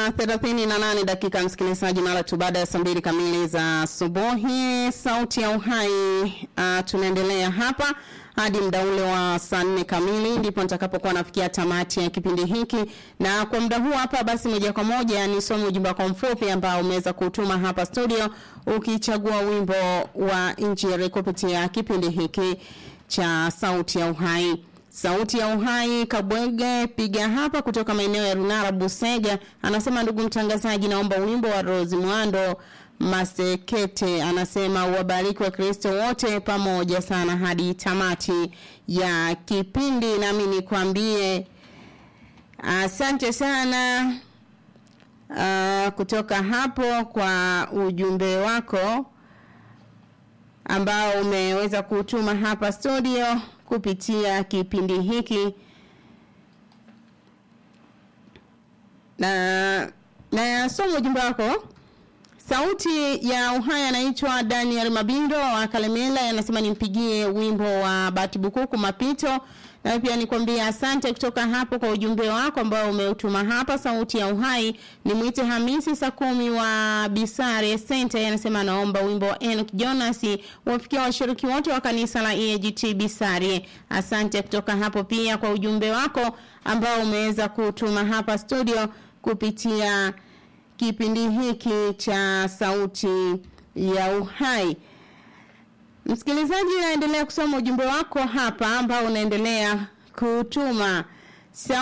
na thelathini na nane dakika msikilizaji, mara tu baada ya saa mbili kamili za asubuhi. Sauti ya Uhai, uh, tunaendelea hapa hadi muda ule wa saa nne kamili, ndipo nitakapokuwa nafikia tamati ya kipindi hiki, na kwa muda huu hapa basi, moja kwa moja nisome ujumbe wako mfupi ambao umeweza kutuma hapa studio, ukichagua wimbo wa Injili kupitia kipindi hiki cha Sauti ya Uhai. Sauti ya Uhai Kabwege piga hapa kutoka maeneo ya Runara Busega, anasema ndugu mtangazaji, naomba wimbo wa Rose Mwando Masekete. Anasema uwabariki wa Kristo wote pamoja sana hadi tamati ya kipindi, nami nikwambie asante sana uh, kutoka hapo kwa ujumbe wako ambao umeweza kutuma hapa studio kupitia kipindi hiki na na somo ujumbe wako sauti ya uhai anaitwa Daniel Mabindo wa Kalemela anasema nimpigie wimbo wa Batibukuku mapito na pia nikwambia asante kutoka hapo kwa ujumbe wako ambao umeutuma hapa sauti ya uhai nimwite Hamisi saa kumi wa Bisare Center anasema anaomba wimbo wa Enoch Jonas wafikia washiriki wote wa kanisa la EAGT Bisare asante kutoka hapo pia kwa ujumbe wako ambao umeweza kutuma hapa studio kupitia kipindi hiki cha sauti ya uhai Msikilizaji, naendelea kusoma ujumbe wako hapa ambao unaendelea kutuma